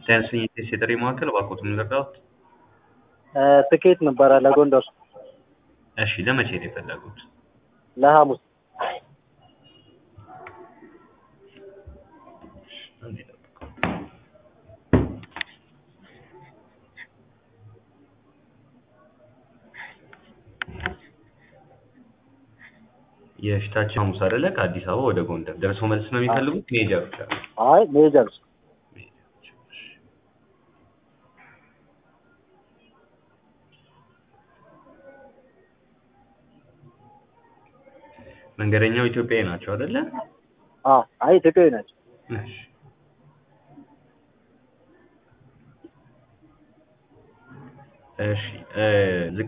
ሳይንስኝ ቴስ የጥሪ ማዕከል እባክዎትን ልርዳዎት? ትኬት ነበረ ለጎንደር እሺ ለመቼ ነው የፈለጉት? ለሐሙስ አንዴ ጠብቁ። የፊታችን ሐሙስ አይደለ? ከአዲስ አበባ ወደ ጎንደር ደርሶ መልስ ነው የሚፈልጉት? መሄጃ ብቻ ነው? አይ መሄጃ ብቻ መንገደኛው ኢትዮጵያዊ ናቸው አይደለ? አዎ አይ ኢትዮጵያዊ ናቸው እሺ እሺ እ